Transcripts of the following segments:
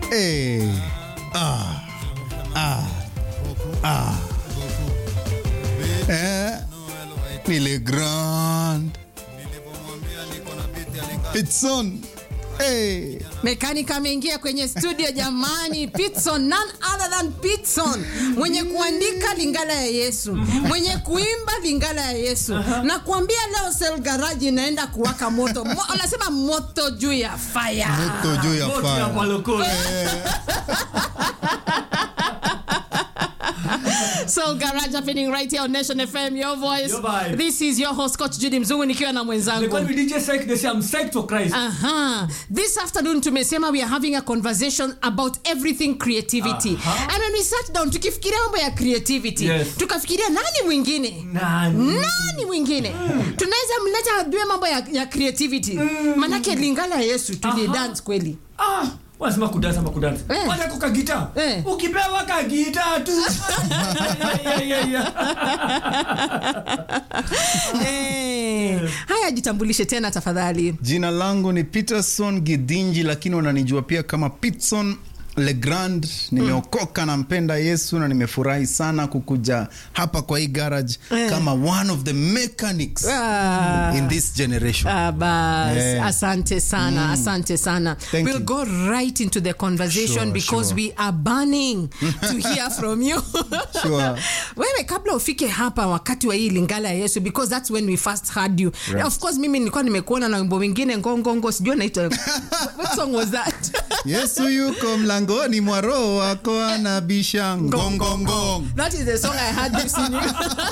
Hey. Ah. Ah. Ah. Eh. Nile Grand. Pitson. Hey. Mekanika ameingia kwenye studio jamani. Pitson, none other than Pitson, mwenye kuandika Lingala ya Yesu, mwenye kuimba Lingala ya Yesu. Na kuambia leo Sel Garage inaenda kuwaka moto. Mo, anasema moto juu ya fire. Moto juu ya Moto ya fire. malokole. Soul Garage happening right here on Nation FM, your voice. Your vibe. This is your host Coach Judy Mzungu nikiwa na They mwenzangu. call me DJ Psych, they say I'm psyched for Christ. Aha. This afternoon tumesema we are having a conversation about everything creativity. Aha. And when we sat down tukifikiria mambo ya creativity, Yes. tukafikiria nani mwingine? Nani? Nani mwingine? Tunaweza mleta ajue mambo ya, ya creativity. Manake Lingala ya Yesu tuli Aha. dance kweli. Ah, wanasema kudansa ama kudansa. Eh. Wacha kuka gita. Eh. Ukipewa ka gita tu. Yeah, yeah, yeah, yeah. Eh. Haya jitambulishe tena tafadhali. Jina langu ni Peterson Gidinji, lakini wananijua pia kama Pitson Legrand. Nimeokoka, nampenda Yesu na nimefurahi sana kukuja hapa kwa hii garage Eh. kama one of the mechanics Ah. in this generation. Ah, bas. Yeah. Asante sana, asante sana. Thank we'll you. go right into the conversation Sure, because sure. we are burning to hear from you. Sure. Wewe kabla ufike hapa wakati wa hii Lingala ya Yesu because that's when we first heard you. Right. Of course mimi nilikuwa nimekuona na wimbo wengine ngongongo sijui naita what song was that? Yesu yuko mlangoni mwa roho wako anabisha ngongongong. That is the song I heard you singing.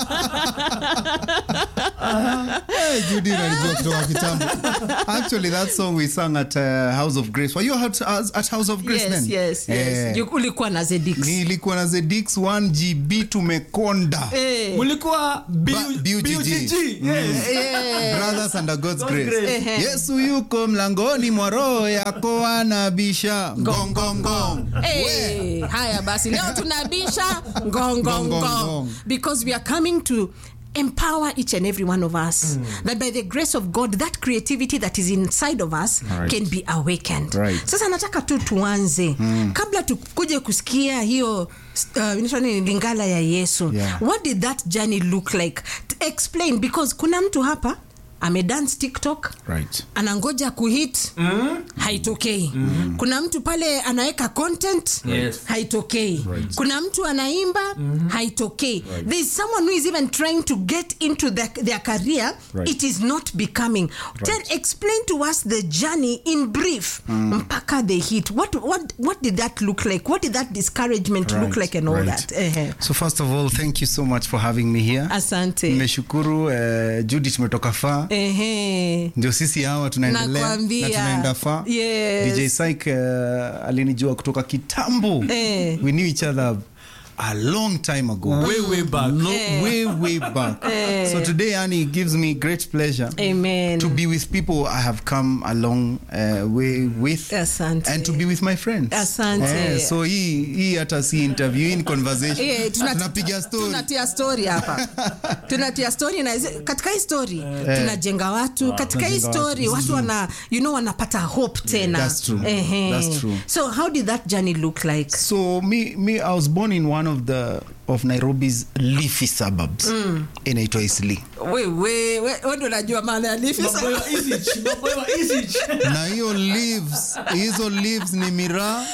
Hey, Judy unanijua kutoka kitambo. Actually, that song we sang at uh, House of Grace. Were you at, at House of Grace yes, then? yes, yes. Eh, You- Ulikuwa na Zedix. nilikuwa na Zedix 1 GB tumekonda. Eh. Mulikuwa Ba- BUGG. BUGG. Yes. Eh. Brothers under God's God's grace. grace. Ehe. Yesu yuko mlangoni mwa roho yako anabisha ngongongong. Hey, haya basi leo tunabisha Ngong, ngongongo ngong. because we are coming to empower each and every one of us that by the grace of god that creativity that is inside of us Right. can be awakened Right. sasa nataka tu tuanze kabla tukuje kusikia hiyo uh, inaitwa nini, lingala ya yesu Yeah. what did that journey look like T- explain because kuna mtu hapa amedance tiktok Right. anangoja kuhit mm. haitokei mm. kuna mtu pale anaweka content Yes. haitokei kuna mtu anaimba mm-hmm. haitokei there is someone who is even trying to get into their, their career Right. it is not becoming then explain to us the journey in brief mpaka the hit what, what, what did that look like what did that discouragement look Right, like and all right. that Ehe. So first of all, thank you so much for having me here. asante Nimeshukuru uh, Judy tumetoka faa. Ehe. Ndio sisi hawa tunaendelea Nakwambia. na tunaenda faa. Yes. DJ Syke uh, alinijua kutoka kitambo. Eh. We knew each other a long time ago. Way, way back. Lo- way way back. So today Annie it gives me great pleasure Amen. to be with people I have come a long uh, way with Asante. and to be with my friends. Asante. so hii hii hata si interview, hii ni conversation. Eh, tuna- Tunapiga story. tunatia story hapa tunatia story na hizi- katika hii story tunajenga watu katika hii tunajenga story watu. watu wana you know wanapata hope tena That's true. Ehe. That's true. so how did that journey look like So me, me, I was born in one of the of Nairobi's leafy suburbs. Inaitwa Eastleigh. we we we we ndio unajua maana ya leafy Maboyo wa Isich, maboyo wa Isich. na hiyo leaves hizo leaves ni miraa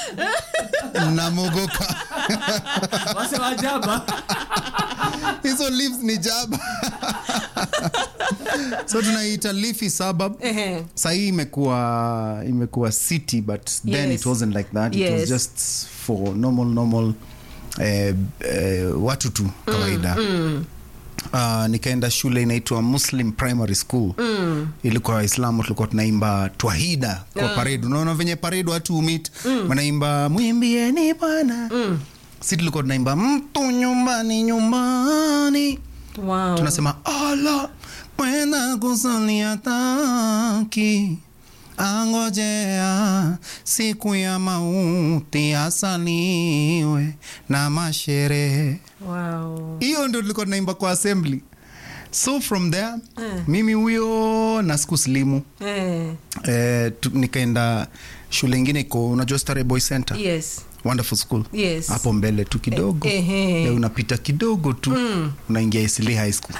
na mogoka Wase wa jaba. hizo leaves ni jaba so tunaita leafy suburb Ehe. sahii imekuwa imekuwa city but then Yes. it wasn't like that it Yes. was just for normal normal eh, eh, watu tu kawaida Uh, nikaenda shule inaitwa muslim primary school mm. ilikuwa waislamu tulikuwa tunaimba twahida kwa Ah. parade unaona venye parade watu umit mm. wanaimba mwimbieni bwana mm. si tulikuwa tunaimba mtu nyumbani nyumbani wow. tunasema ala kwenda kusalia taki angojea siku ya mauti asaliwe na masherehe wow. hiyo ndio tulikuwa tunaimba kwa assembly so from there mimi huyo na siku slimu Eh. eh, tu- nikaenda shule ingine iko unajua Starehe Boy Center yes wonderful school Yes. hapo mbele tu kidogo Eh, ehe. Eh, unapita kidogo tu unaingia Eastleigh High School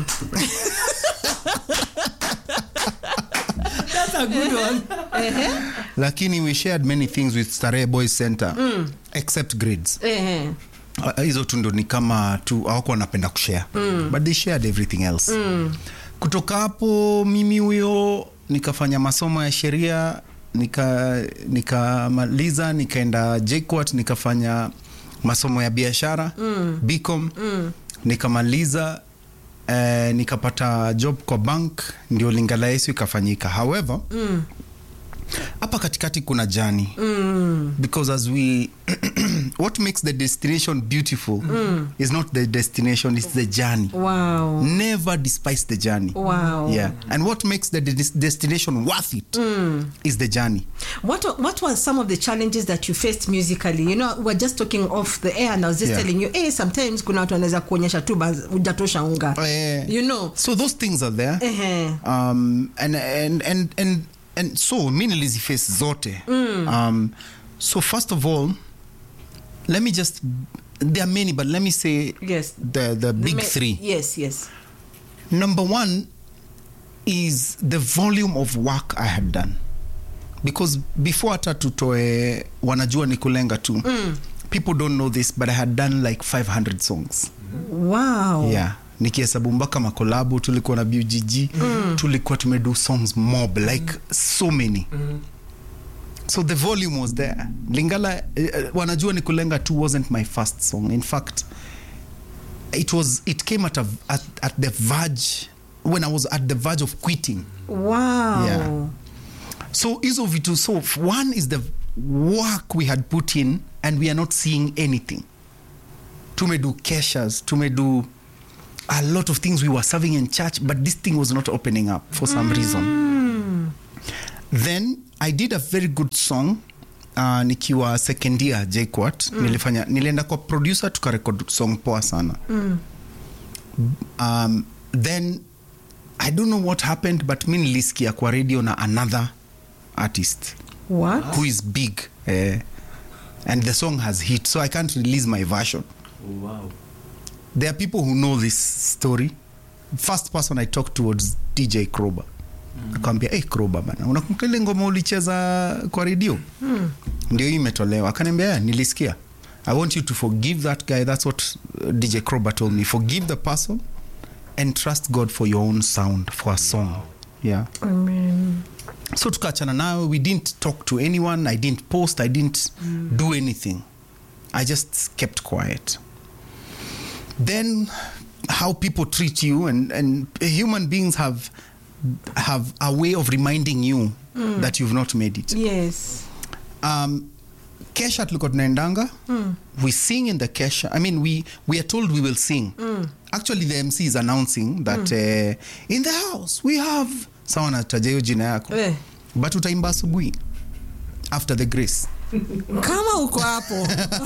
That's a good one. lakini we shared many things with Starehe Boy Center except grades Ehe. Uh, hizo tu ndo ni kama tu awako wanapenda kushare mm. but they shared everything else mm. kutoka hapo mimi huyo nikafanya masomo ya sheria nika nikamaliza nikaenda JKUAT nikafanya masomo ya biashara mm. bcom mm. nikamaliza eh, nikapata job kwa bank ndio lingala yesu ikafanyika however mm hapa katikati kuna jani mm. because as we what makes the destination beautiful mm. is not the destination it's the journey wow never despise the journey Wow. yeah and what makes the des- destination worth it is the journey What wa- what were some of the challenges that you faced musically? You know, we're just talking off the air and I was just Yeah. telling you, hey, sometimes kuna watu wanaweza kuonyesha tu bas- hujatosha unga. Eh, You know. so those things are there Ehe. um, and, and, and, and, and so mi niliziface zote um, so first of all let me just there are many but let me say Yes. the, the big Ma- three Yes, yes. Number one is the volume of work I had done. Because before hata tutoe wanajua ni kulenga tu mm. people don't know this but I had done like 500 songs Wow. yeah nikihesabu mpaka makolabu tulikuwa na bugg mm. tulikuwa tumedo songs mob like so many mm. so the volume was there lingala uh, wanajua ni kulenga tu wasn't my first song in fact it was it came at, a, at, at the verge when i was at the verge of quitting Wow. Yeah. so hizo vitu so f- one is the work we had put in and we are not seeing anything tumedo keshas tumedo a lot of things we were serving in church but this thing was not opening up for some reason then i did a very good song uh, nikiwa second year jquat mm. nilifanya nilienda kwa producer tukarekod song poa sana mm. um, then i don't know what happened but mi nilisikia kwa radio na another artist What? who is big eh, and the song has hit so i can't release my version Oh, wow. there are people who know this story first person i talked to was dj kroba mm. akawambia hey, kroba bana unakumbuka ile ngoma ulicheza kwa redio mm. ndio hii imetolewa akaniambia yeah, nilisikia i want you to forgive that guy that's what uh, dj kroba told me forgive the person and trust god for your own sound for a song yeah Amen. so tukaachana nayo we didn't talk to anyone i didn't post i didn't do anything i just kept quiet then how people treat you and, and human beings have have a way of reminding you that you've not made it Yes. um, kesha tulikuwa tunaendanga mm. we sing in the kesha i mean we, we are told we will sing mm. actually the mc is announcing that mm. uh, in the house we have sawa nataja hiyo jina yako Eh. but utaimba asubuhi after the grace kama uko hapo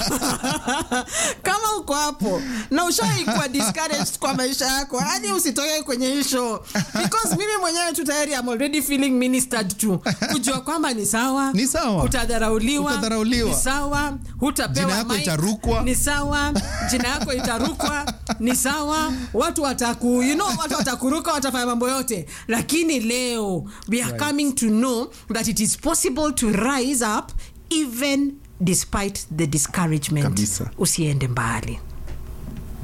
kama uko hapo na ushaikuwa discouraged kwa maisha yako hadi usitoke kwenye hii show because mimi mwenyewe tu tayari am already feeling ministered to kujua kwamba ni sawa Ni sawa. utadharauliwa Utadharauliwa. ni sawa hutapewa Jina yako mic. itarukwa. ni sawa jina yako itarukwa ni sawa watu wataku you know, watu watakuruka watafanya mambo yote lakini leo we are coming to know that it is possible to rise up even despite the discouragement Kabisa. usiende mbali